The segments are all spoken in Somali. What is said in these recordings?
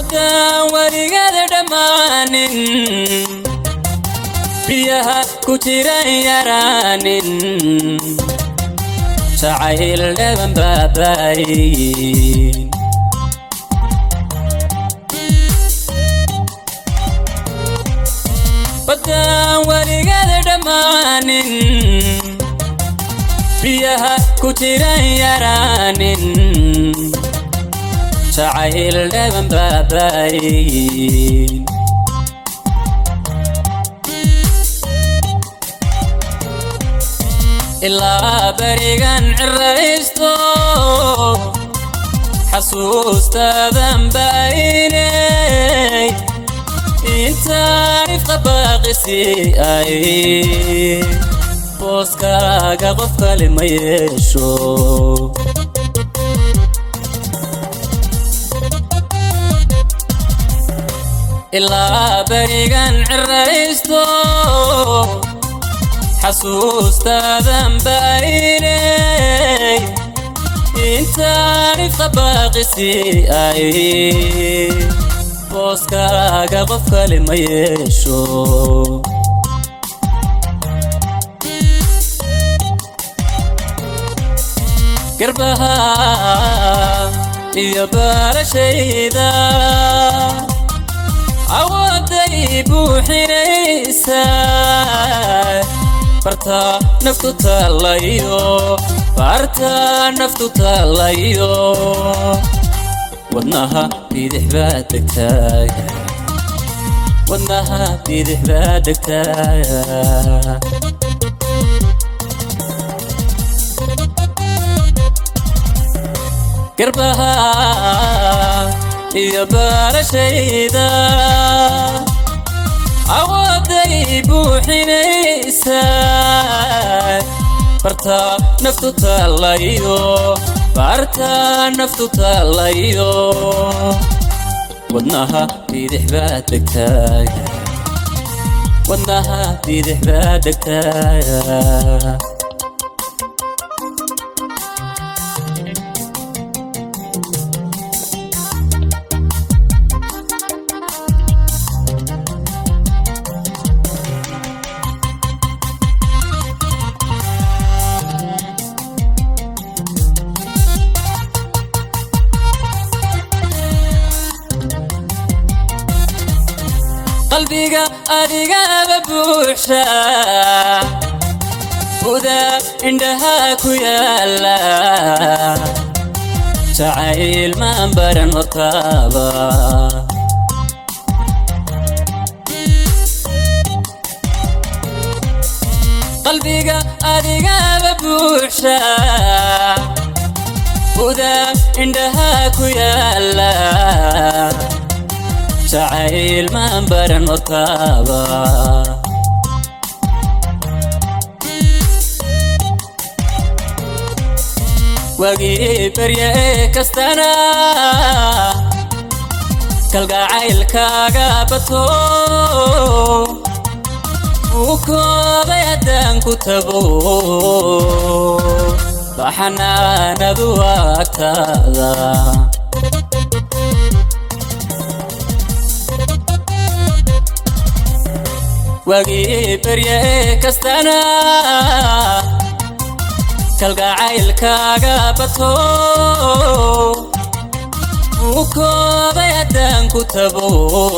baddaan weligeeda dhammaanin biyaha ku jiran yaraanin jacayl dhaban baabaayin baddaan weligeeda dhammaanin biyaha ku jiran yaraanin jacayl dhaban baabaayin ilaa berigan ciraysto xasuustaadan baaynay intaan ifqa baaqisi ay booskaaga qof kale ma yeesho ilaa berigan ciraysto xasuustaadan baaynay intaan ifqa baaqisi ay booskaaga qof kale ma yeesho garbaha iyo baarashayda awooday buuxinaysa barta naftu taalayo barta naftu taalayo wadnaha bidix baa degtaaya wadnaha bidix baa degtaaya garbaha iyo baarashayda awooday buuxinaysa barta naftu taalayo barta naftu taalayo wadnaha bidix baa degtaaya wadnaha bidix baa degtaaya qalbiga adigaba buuxa huda indhaha ku yaala jacayl maan baran hortaaba qalbiga adigaba buuxa huda indhaha ku yaala jacayl maan baran hortaaba wagii barya ee kastana kalgacaylkaaga bato uu koobay haddaan ku tago baxanaanadu agtaada wagii barya ee kastana kalgacaylkaaga bato uu koobay haddaan ku tago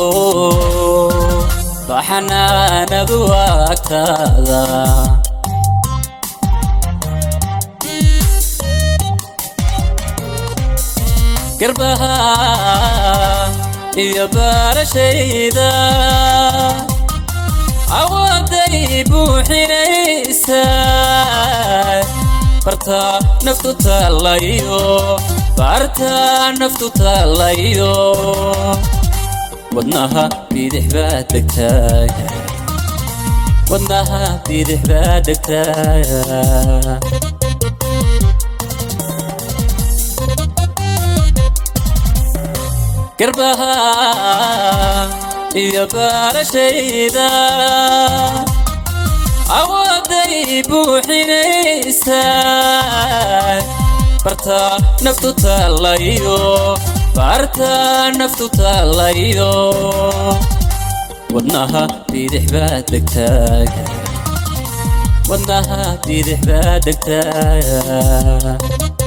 baxanaanadu agtaada garbaha iyo baarashayda awooday buuxinaysa barta naftu taalayo barta naftu taalayo wadnaha bidix baa degtaaya wadnaha bidix baa degtaaya garbaha iyo baarashayda awooday buuxinaysa barta naftu taalayo baarta naftu taallayo wadnaha bidix baa degtaaga wadnaha bidix baa degtaaga